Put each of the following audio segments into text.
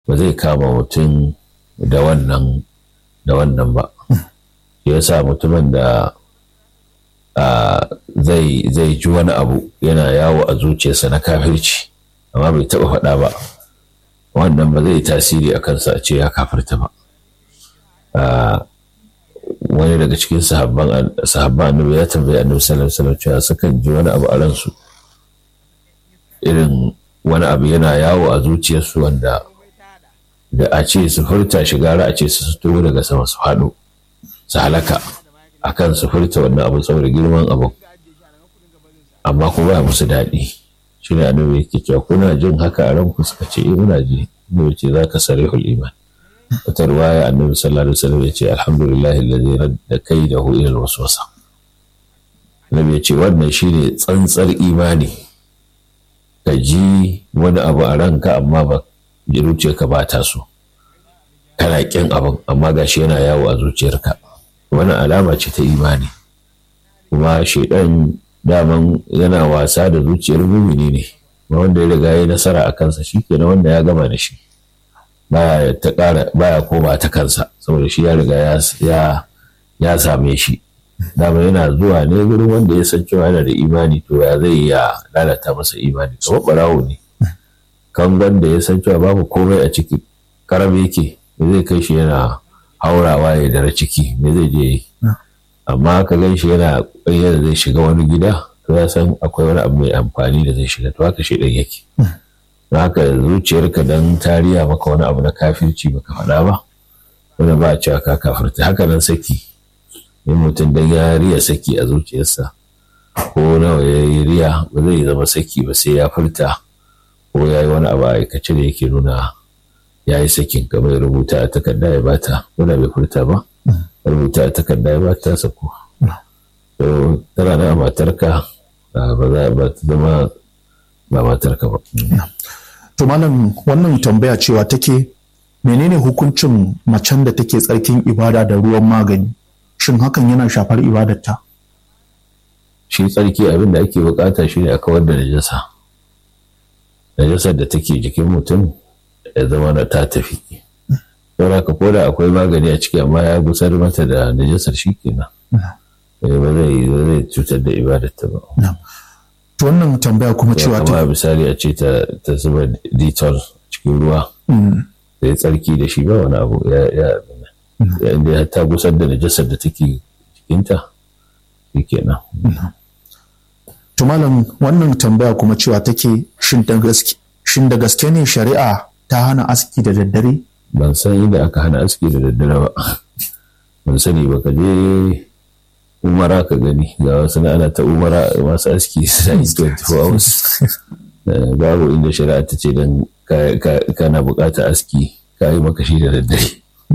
ba zai kama mutum da wannan da wannan ba ya sa mutumin da zai zai ji wani abu yana yawo a zuciyarsa na kafirci amma bai taɓa faɗa ba wannan ba zai tasiri a kansa a ce ya kafirta ba wani daga cikin sahabban annabi ya tambayi annabi sallallahu alaihi wasallam cewa sukan ji wani abu a ransu irin wani abu yana yawo a zuciyarsu wanda da a ce su furta shi gara a ce su fito daga sama su haɗu su halaka akan su furta wannan abu saboda girman abu amma kuma ba musu daɗi shi ne annabi yake cewa kuna jin haka a ranku suka ce eh muna ji ne ce za ka sarihul iman wata ruwaya annabi sallallahu alaihi wasallam ya ce alhamdulillah alladhi radda kaidahu ila alwaswasa annabi ya ce wannan shine tsantsar imani ka ji wani abu a ranka amma ba zuciyarka ba ta so kana kin abin amma gashi yana yawo a zuciyarka wani alama ce ta imani kuma shaidan daman yana wasa da zuciyar mumini ne wanda ya riga ya nasara a kansa shi kenan wanda ya gama da shi baya ta ƙara baya koma ta kansa saboda shi ya riga ya ya same shi dama yana zuwa ne gurin wanda ya san cewa yana da imani to ya zai ya lalata masa imani kamar barawo ne kangon da ya san cewa babu komai a ciki karam yake me zai kai shi yana haurawa ya dara ciki me zai je yi amma ka gan shi yana ƙwayyar zai shiga wani gida to ya san akwai wani abu mai amfani da zai shiga to haka shi ɗan yake haka zuciyarka dan tariya maka wani abu na kafirci baka faɗa ba wanda ba a cewa ka kafirta haka nan saki in mutum dan ya riya saki a zuciyarsa ko nawa ya yi riya ba zai zama saki ba sai ya furta ko ya yi wani abu a aikace da yake nuna ya yi sakin kamar rubuta a takarda ya bata ko da bai furta ba rubuta a takarda ya bata sako to tana na matarka ba za ba ta zama ba matarka ba to malam wannan tambaya cewa take menene hukuncin macen da take tsarkin ibada da ruwan magani shin hakan yana shafar ibadarta shi tsarki abin da ake bukata shi ne a kawar da najasa najasar da take jikin mutum ya zama da ta tafi don haka ko da akwai magani a ciki amma ya gusar mata da najasar shi kenan ba zai zai cutar da ibadarta ba to wannan tambaya kuma cewa ta misali a ce ta zuba detol cikin ruwa da ya tsarki da shi ba wani abu ya ya inda ta gusar da najasar da take jikinta shi kenan to malam wannan tambaya kuma cewa take shin da gaske shin da gaske ne shari'a ta hana aski da daddare ban san inda aka hana aski da daddare ba ban sani ba ka je umara ka gani ga wasu na ana ta umara masu aski suna yi 24 hours babu inda shari'a ta ce don kana bukatar aski ka yi maka shi da daddare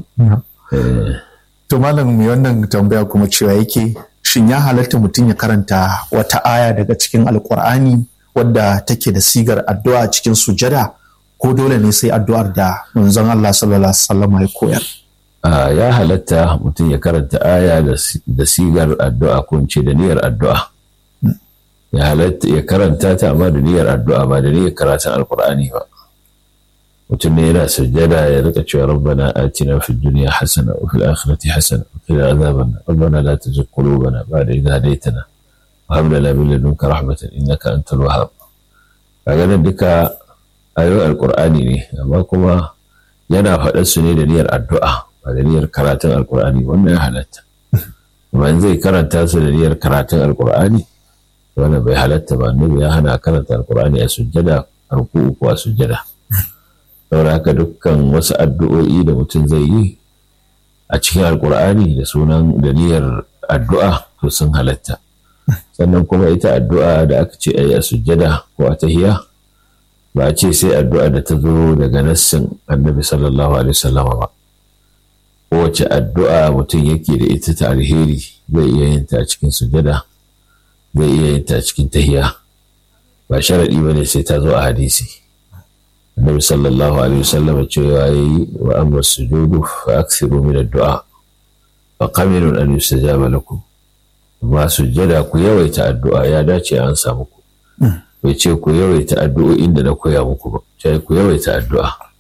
to malam mai wannan tambaya kuma cewa yake shin ya halatta mutum ya karanta wata aya daga cikin alkur'ani wadda take da sigar addu'a cikin sujada ko dole ne sai addu'ar da manzon Allah sallallahu alaihi wasallam ya koyar ya halatta mutum ya karanta aya da sigar addu'a ko ce da niyyar addu'a ya halatta ya karanta ta amma da niyyar addu'a ba da niyyar karatun alkur'ani ba mutum ne yana sujjada ya rika cewa rabbana atina fid dunya hasana wa fil akhirati hasana wa qina adhaban rabbana la tuzigh qulubana ba'da idh hadaytana wa hab lana min ladunka rahmatan innaka antal wahhab kaga nan duka ayoyin alkur'ani ne amma kuma yana faɗar su ne da niyyar addu'a ba da niyyar karatun alkur'ani wannan ya halatta amma in zai karanta su da niyyar karatun alkur'ani wannan bai halatta ba annabi ya hana karanta alkur'ani a sujjada a ruku'u ko a sujjada saboda haka dukkan wasu addu'o'i da mutum zai yi a cikin alkur'ani da sunan da niyyar addu'a to sun halatta sannan kuma ita addu'a da aka ce a yi a sujjada ko a tahiya ba a ce sai addu'a da ta zo daga nassin annabi sallallahu alaihi wasallama ba kowace addu'a mutum yake da ita ta alheri zai iya yin ta a cikin sujada zai iya yin ta a cikin tahiya ba sharaɗi ba ne sai ta zo a hadisi annabi sallallahu alaihi wasallam cewa yayi wa amma sujudu fa aksiru min addu'a fa qamirun an yustajaba lakum amma sujada ku yawaita addu'a ya dace an samu ku bai ce ku yawaita addu'o'in da na koya muku ba sai ku yawaita addu'a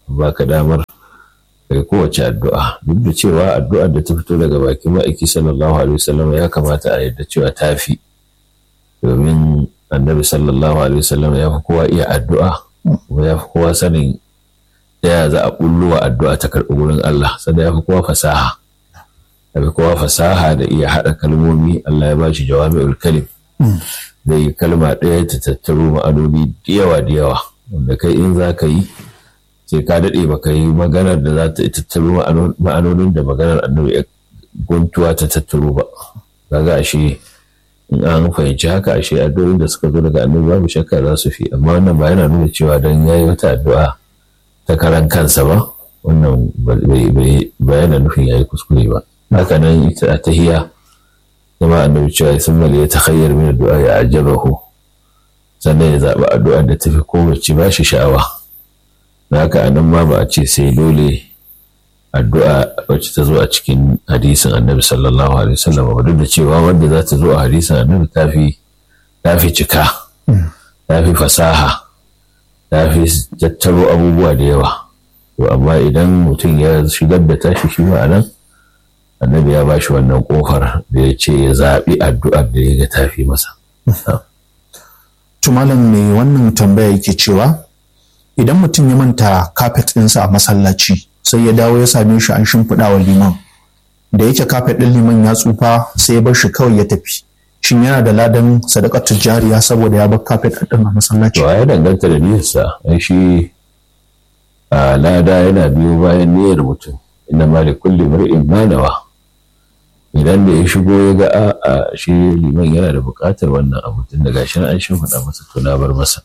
baka damar kai kowace addu'a duk da cewa addu'ar da ta fito daga bakin ma'aiki sallallahu alaihi wasallam ya kamata a yadda cewa ta fi domin annabi sallallahu alaihi wasallam ya fi kowa iya addu'a kuma ya fi kowa sanin ta ya za a bulluwa addu'a ta karɓi wurin Allah sannan ya fi kowa fasaha ya fi kowa fasaha da iya haɗa kalmomi Allah ya ba shi jawami'ul kalim zai yi kalma ɗaya ta tattaro ma'anoni da yawa da yawa wanda kai in za ka yi sai ka daɗe ba ka yi maganar da za ta tattaro ma'anonin da maganar annabi ya guntuwa ta tattaro ba kaga ashe in an fahimci haka ashe addu'o'in da suka zo daga annabi babu shakka za su fi amma wannan ba yana nuna cewa dan yayi wata addu'a ta karan kansa ba wannan ba yana nufin yayi kuskure ba haka nan ita a tahiya kuma annabi cewa sun mali ya takhayyar min addu'a ya ajabahu sannan ya zaɓi addu'a da tafi kowace ba shi sha'awa da haka a nan ma ba a ce sai dole addu'a wacce ta zo a cikin hadisin annabi sallallahu alaihi wasallam ba duk da cewa wanda za ta zo a hadisin annabi ta fi ta fi cika ta fi fasaha ta fi tattaro abubuwa da yawa to amma idan mutum ya shigar da tashi shi ma nan annabi ya bashi wannan kofar da ya ce ya zaɓi addu'ar da ya ga tafi masa. Tumalan ne wannan tambaya yake cewa idan mutum ya manta kafet ɗinsa a masallaci sai ya dawo ya same shi an shimfiɗa wa liman da yake kafet ɗin liman ya tsufa sai ya bar shi kawai ya tafi shin yana da ladan sadakatu jariya saboda ya bar kafet ɗin a masallaci To ya danganta da niyyarsa ai shi a lada yana biyo bayan niyyar mutum inna ma li kulli mar'in ma nawa idan da ya shigo ya ga a shi liman yana da buƙatar wannan abu tun da gashi an shimfiɗa masa to na bar masa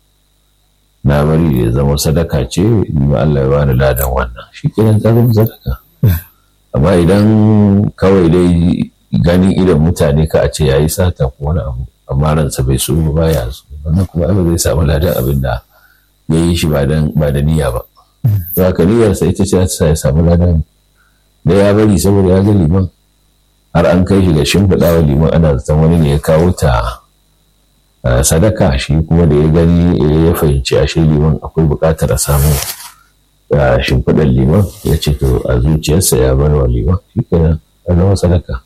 na bari ya zama sadaka ce ni ma Allah ya bani ladan wannan shi kenan ta zama sadaka amma idan kawai dai ganin idan mutane ka a ce yayi sata ko wani abu amma ransa bai so ba ya so wannan kuma ba zai samu ladan abin da ya yi shi ba da niyya ba za ka niyyarsa ita ce ta ya samu ladan da ya bari saboda ya ga liman har an kai shi ga shimfiɗa wa liman ana zaton wani ne ya kawo ta sadaka shi kuma da ya gani ya fahimci a shi liman akwai buƙatar a samu shimfiɗar liman ya ce to a zuciyarsa ya bar wa liman shi kenan a zama sadaka.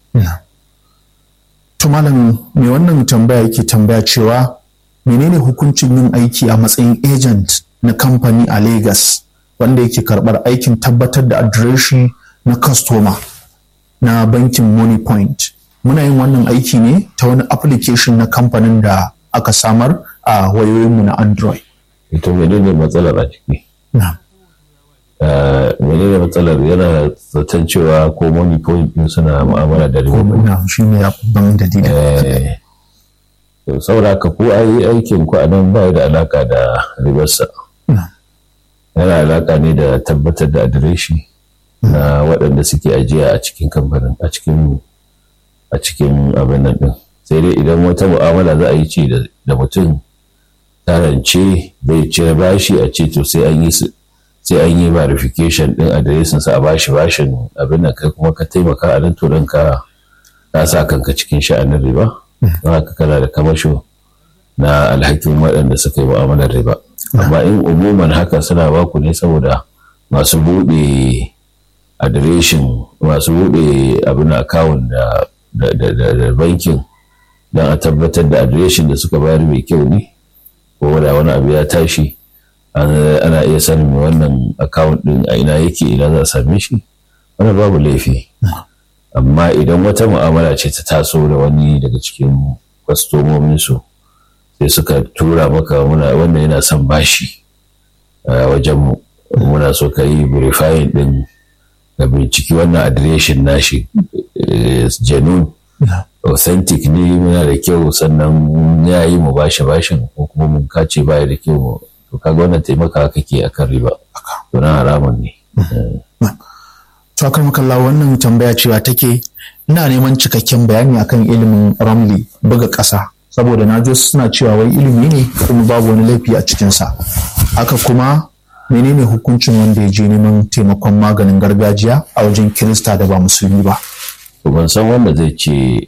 Tumalan mai wannan tambaya yake tambaya cewa menene hukuncin yin aiki a matsayin agent na kamfani a Lagos wanda yake karɓar aikin tabbatar da adireshi na customer na bankin Money Point. Muna yin wannan aiki ne ta wani application na kamfanin da aka samar a wayoyinmu na Android. Ito menene matsalar a ciki? menene matsalar yana zaton cewa ko Money Point din suna mu'amala da riba. Na shi ne ya ban dalilin. To saboda ka ko ai aikin ku a nan ba da alaka da ribarsa. Yana alaka ne da tabbatar da adireshi. na waɗanda suke ajiya a cikin kamfanin a cikin a cikin abin nan ɗin sai dai idan wata mu'amala za a yi ce da mutum tarance zai cire bashi a ce to sai an yi sai an yi verification ɗin adireshin sa a bashi bashin abin nan kai kuma ka taimaka a nan to ka ka sa kanka cikin sha'anin riba don haka kana da kamasho na alhakin waɗanda suka yi mu'amalar riba amma in umuman haka suna baku ne saboda masu buɗe adireshin masu buɗe abin akawun da bankin don a tabbatar da adireshin da suka bayar mai kyau ne ko da wani abu ya tashi ana iya sanin wannan akawun ɗin a ina yake ina za a same shi wani babu laifi amma idan wata mu'amala ce ta taso da wani daga cikin kwastomominsu sai suka tura maka wannan yana son bashi a wajenmu muna so ka yi verifying ɗin ka binciki wannan adireshin nashi janun authentic ne muna da kyau sannan ya yi mu bashi bashin ko kuma mun kace baya da kyau to kaga wannan taimaka kake akan riba to na haramun ne to akan makalla wannan tambaya cewa take ina neman cikakken bayani akan ilimin ramli buga ƙasa saboda na ji suna cewa wai ilimi ne kuma babu wani laifi a cikinsa haka kuma menene hukuncin wanda ya je neman taimakon maganin gargajiya a wajen kirista da ba musulmi ba ban san wanda zai ce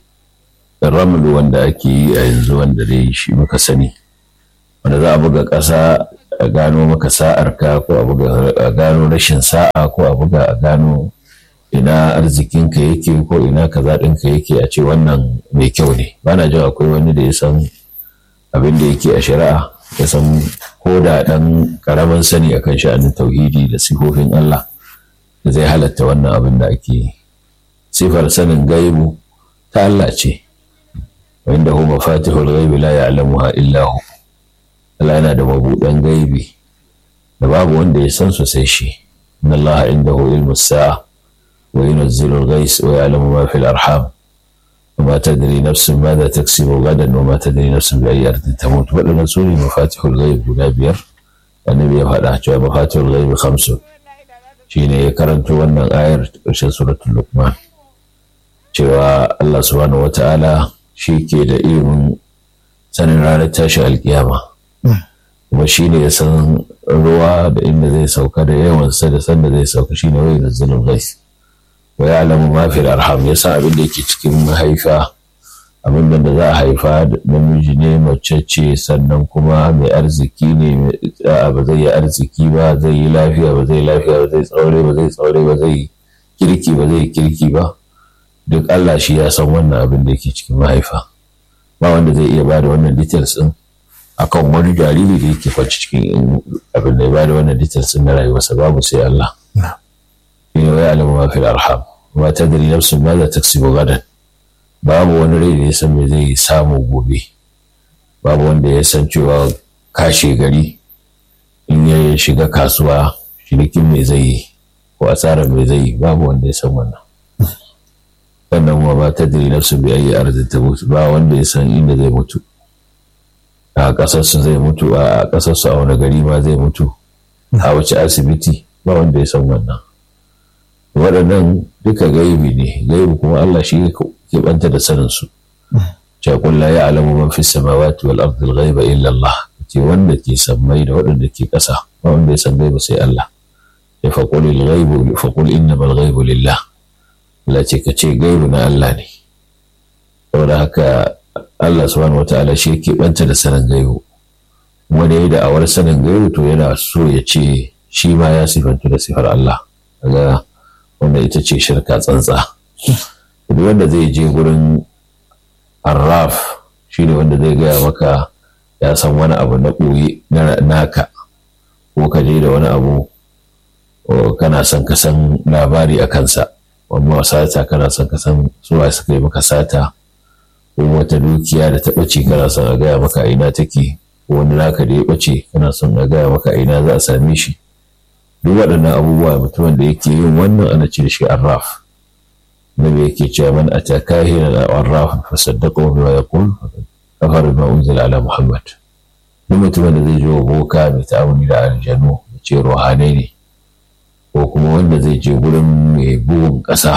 ramlu wanda ake yi a yanzu wanda dai shi muka sani wanda za a buga ƙasa a gano maka sa'ar ka ko a gano rashin sa'a ko a buga a gano ina arzikinka yake ko ina kaza ɗinka yake a ce wannan mai kyau ne ba na jin akwai wani da ya san abin da yake a shari'a ya san ko da ɗan ƙaramin sani akan sha'anin tauhidi da sifofin Allah da zai halatta wannan abin da ake sifar sanin gaibu ta Allah ce wanda hu mafatihul ghaibi la ya'lamuha illa hu Allah yana da mabuɗan gaibi da babu wanda ya san su sai shi inna Allah indahu ilmu sa'a wa yunzilu al-ghais wa ya'lamu ma fil arham وما تدري نفس ماذا تكسب غدا وما تدري نفس بأي أرض تموت ولا سوري مفاتيح الغيب guda biyar annabi ya faɗa cewa mafatihul ghaib khamsun shine ya karanto wannan ayar ƙarshen suratul luqman cewa Allah subhanahu wata'ala shi ke da ilimin sanin ranar tashi alkiyama kuma shi ne ya san ruwa da inda zai sauka da yawansa da sanda zai sauka shine wai nazzalul ghais wa ya'lamu ma fil arham ya san abin da yake cikin mahaifa abin da za a haifa namiji ne mace ce sannan kuma mai arziki ne ba zai yi arziki ba zai yi lafiya ba zai lafiya ba zai tsaure ba zai tsaure ba zai kirki ba zai kirki ba duk Allah shi ya san wannan abin da yake cikin mahaifa ba wanda zai iya bada wannan details din akan wani jariri da yake kwanci cikin abin da ya bada wannan details din na rayuwarsa babu sai Allah shine wa ya'lamu ma fil arham ma tadri nafsun ma za taksibu gadan babu wani rai da ya san me zai samu gobe babu wanda ya san cewa kashe gari in ya shiga kasuwa shirikin me zai yi ko asarar me zai yi babu wanda ya san wannan sannan kuma ba ta diri nafsu bi ayi arzin ta mutu ba wanda ya san inda zai mutu a ƙasarsu zai mutu a ƙasarsu a wani gari ma zai mutu a wace asibiti ba wanda ya san wannan waɗannan duka gaibi ne gaibi kuma Allah shi ke banta da sanin su ce la ya alamu man fi samawati wal ardi al ghaiba illa Allah ce wanda ke sammai da waɗanda ke ƙasa ba wanda ya san gaibi sai Allah ya faqul al ghaibu faqul innama al ghaibu lillah Allah ce ka ce gaibu na Allah ne saboda haka Allah subhanahu wataala shi ke banta da sanin gaibu wanda ya da'awar sanin gaibu to yana so ya ce shi ma ya sifantu da sifar Allah kaga wanda ita ce shirka tsantsa duk wanda zai je gurin arraf shi ne wanda zai gaya maka ya san wani abu na ɓoye naka ko ka je da wani abu kana son ka san labari a kansa wani sata kana son ka san suwa suka yi maka sata ko wata dukiya da ta ɓace kana son a gaya maka ina take ko wani naka da ya ɓace kana son a gaya maka ina za a same shi duk waɗannan abubuwa mutumin da yake yin wannan ana ce shi arraf nabi yake cewa man ataka hina al-arraf fa saddaqahu bima yaqul kafar bima unzila ala muhammad duk mutumin da zai je boka mai ta'amuli da aljanu ya ce ruhanai ne ko kuma wanda zai je gurin mai bugun ƙasa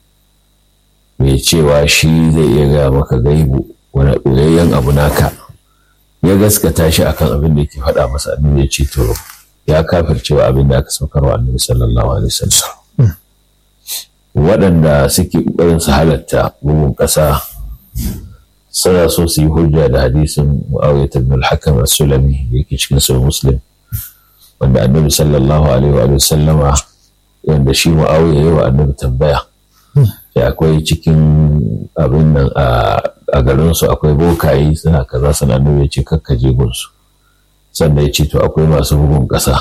mai cewa shi zai iya gaya maka gaibu wani ɓoyayyen abu naka ya gaskata shi akan abin da yake faɗa masa annabi ya ce to ya kafircewa abin da aka saukar wa annabi sallallahu alaihi wasallam waɗanda suke ƙoƙarin su halatta bugun ƙasa suna so su yi hujja da hadisin Muawiya ibn al-Hakam as-Sulami da yake cikin sahih Muslim wanda annabi sallallahu alaihi wa sallama wanda shi Muawiya yayi wa annabi tambaya da akwai cikin abin nan a garin su akwai bokayi suna kaza suna annabi ya ce kakkaje gunsu sannan ya ce to akwai masu bugun ƙasa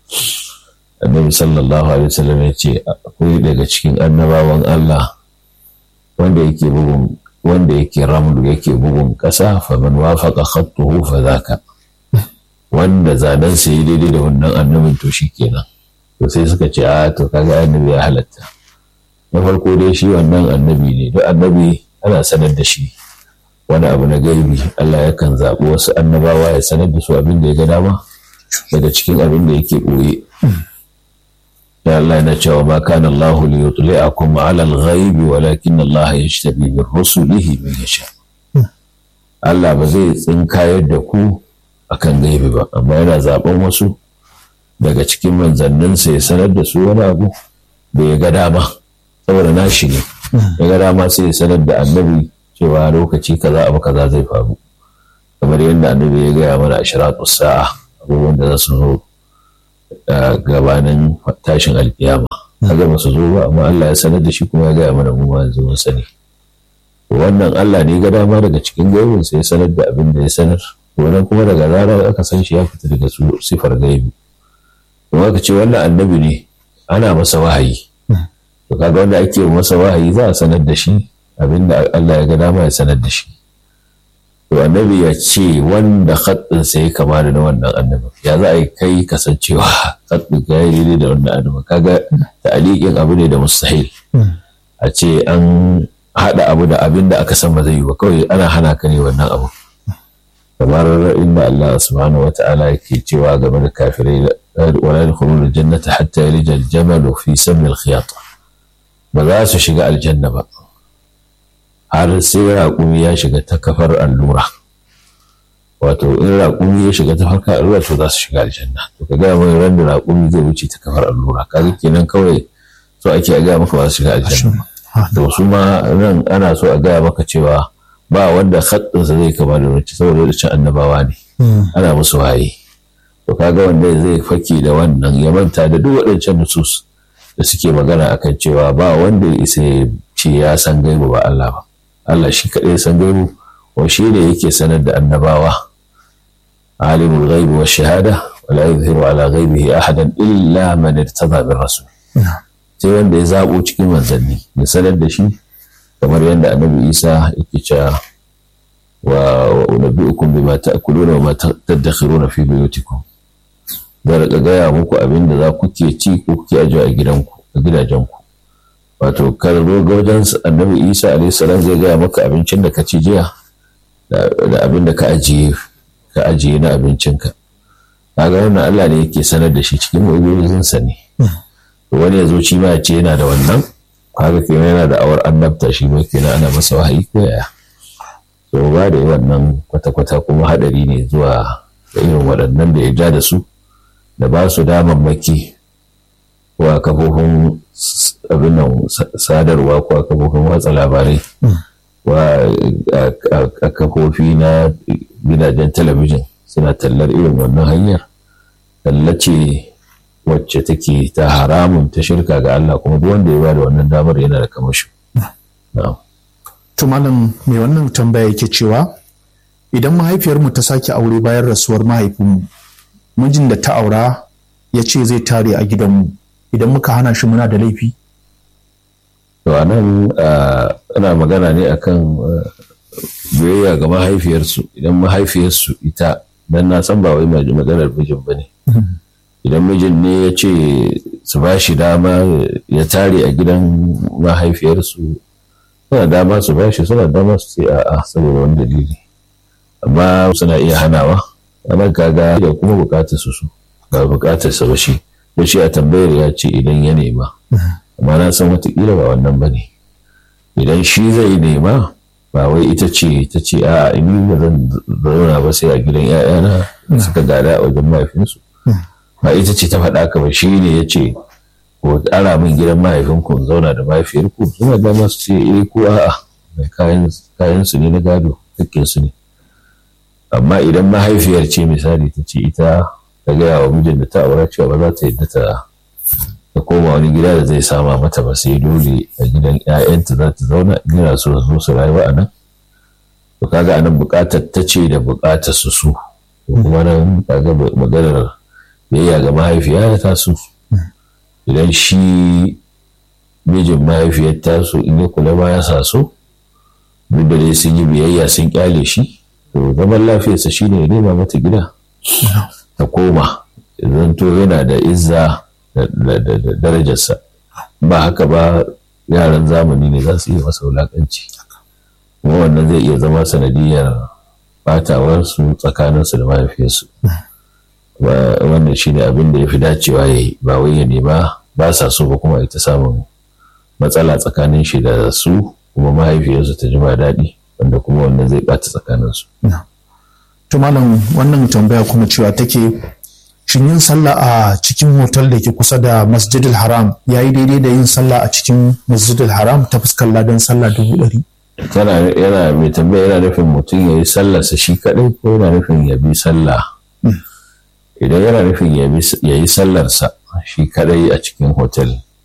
annabi sallallahu alaihi wasallam ya ce akwai daga cikin annabawan Allah wanda yake bugun wanda yake ramlu yake bugun ƙasa fa man wafaqa khattuhu fa zaka wanda zanen sa yi daidai da wannan annabin to shikenan to sai suka ce a to kaga annabi ya halatta na farko dai shi wannan annabi ne duk annabi ana sanar da shi wani abu na gaibi Allah yakan zaɓi wasu annabawa ya sanar da su abin da ya ga dama daga cikin abin da yake ɓoye da Allah yana cewa ma kana Allah li yutli'akum 'ala al-ghaibi walakin Allah yajtabi bi rusulihi man yasha Allah ba zai tsinkayar da ku akan gaibi ba amma yana zaben wasu daga cikin manzanninsa ya sanar da su wani abu da ya ga dama saboda nashi ne ya ga dama sai ya sanar da annabi cewa lokaci kaza abu kaza zai faru kamar yadda annabi ya gaya mana ashiratu sa'a abubuwan da za su zo gabanin tashin alkiyama kaga ba su zo ba amma Allah ya sanar da shi kuma ya gaya mana mu ma yanzu mun sani wannan Allah ne ga dama daga cikin gaibin sai ya sanar da abin da ya sanar wannan kuma daga zarar aka san shi ya fita daga su sifar gaibi kuma aka ce wannan annabi ne ana masa wahayi to kaga wanda ake masa wahayi za a sanar da shi abin da Allah ya ga dama ya sanar da shi to annabi ya ce wanda khatsin sa ya kama da wannan annabi ya za a yi kai kasancewa khatsin ka yi daidai da wannan annabi kaga ta'aliqin abu ne da mustahil a ce an haɗa abu da abin da aka san ba zai yi ba kawai ana hana ka ne wannan abu kamar inda Allah subhanahu wa ta'ala yake cewa game da kafirai wala yadkhuluna aljannata hatta yalija aljamal fi sammi alkhiyat ba za su shiga aljanna ba har sai raƙumi ya shiga ta kafar allura wato in raƙumi ya shiga ta farka allura to za su shiga aljanna to ka gaya mai ran da raƙumi zai wuce ta kafar allura kaga kenan kawai so ake a gaya maka ba su shiga aljanna to su ma nan ana so a gaya maka cewa ba wanda khattinsa zai kama da wacce saboda wacce annabawa ne ana musu waye to kaga wanda zai fake da wannan ya manta da duk waɗancan nusus da suke magana akan cewa ba wanda ya isa ya ce ya san gaibu ba Allah ba Allah shi kaɗai ya san gaibu wa shi ne yake sanar da annabawa alimul ghaibi wa shahada wa la yuzhiru ala ghaibihi ahadan illa man irtada bir rasul sai wanda ya zabo cikin manzanni ya sanar da shi kamar yadda annabi Isa yake cewa wa unabbi'ukum bima ta'kuluna wa ma tadakhiruna fi buyutikum da rika gaya muku abin da za ku ke ci ko kuke ajiye a gidanku a gidajenku wato kar zo ga wajen annabi isa alayhi salam zai gaya maka abincin da ka ci jiya da abin da ka ajiye ka ajiye na abincinka kaga wannan Allah ne yake sanar da shi cikin mu'jizin sa ne wani ya zo shi ma ya ce yana da wannan kaga kenan yana da awar annabta shi ma kenan ana masa wahayi ko yaya to ba da wannan kwata-kwata kuma hadari ne zuwa da irin waɗannan da ya ja da su da ba su damammaki wa kafofin abin nan sadarwa ko a kafofin watsa labarai wa a kafofi na gidajen talabijin suna tallar irin wannan hanyar tallace wacce take ta haramun ta shirka ga Allah kuma duk wanda ya bada wannan damar yana da kamashi. To malam mai wannan tambaya yake cewa idan mahaifiyarmu ta sake aure bayan rasuwar mahaifinmu mijin da ta aura ya ce zai tare a gidanmu idan muka hana shi muna da laifi? To a nan ana magana ne akan biyayya ga mahaifiyarsu idan mahaifiyarsu ita dan na san ba wai maganar mijin ba ne. Idan mijin ne ya ce su ba shi dama ya tare a gidan mahaifiyarsu suna dama su ba shi suna dama su ce a'a saboda wani dalili. Amma suna iya hanawa. Amma kaga da kuma bukatar su su. ba bukatar sa ba shi da shi a tambayar ya ce idan ya nema amma na san watakila ba wannan ba ne idan shi zai nema ba wai ita ce ta ce a ni ba zan zauna ba sai a gidan ‘ya'yana suka gada a wajen mahaifinsu ba ita ce ta faɗa ka ba shi ne ya ce ko ara min gidan mahaifinku zauna da mahaifiyarku suna da masu ce eh ko a'a kayan su ne na gado hakkin su ne amma idan mahaifiyar ce misali ta ce ita ta gaya wa mijin da ta aura cewa ba za ta yadda ta ta koma wani gida da zai sama mata ba sai dole a gidan 'ya'yanta za ta zauna gina su zo su rayuwa a nan to kaga anan bukatar ta ce da bukatar su su kuma nan kaga maganar biyayya ga mahaifiya ya taso idan shi mijin mahaifiyar taso in ya kula ba ya sa so duk da dai sun yi biyayya sun kyale shi to zaman lafiyarsa shine ya nema mata gida ta koma zanto yana da izza da darajarsa ba haka ba yaran zamani ne za su iya masa wulakanci kuma wannan zai iya zama sanadiyar batawarsu tsakaninsu da mahaifiyarsu wannan shi ne abin da ya fi dacewa ya yi ba wai ya nema ba sa so ba kuma ita samun matsala tsakanin shi da su kuma mahaifiyarsu ta ji ba daɗi wanda kuma wannan zai ɓata tsakaninsu. To malam wannan tambaya kuma cewa take shin yin sallah a cikin hotel da ke kusa da masjidil haram ya yi daidai da yin sallah a cikin masjidil haram ta fuskar ladan sallah dubu ɗari. Tana yana mai tambaya yana nufin mutum ya yi sallarsa shi kaɗai ko yana nufin ya bi sallah idan yana nufin ya yi sallarsa shi kadai a cikin hotel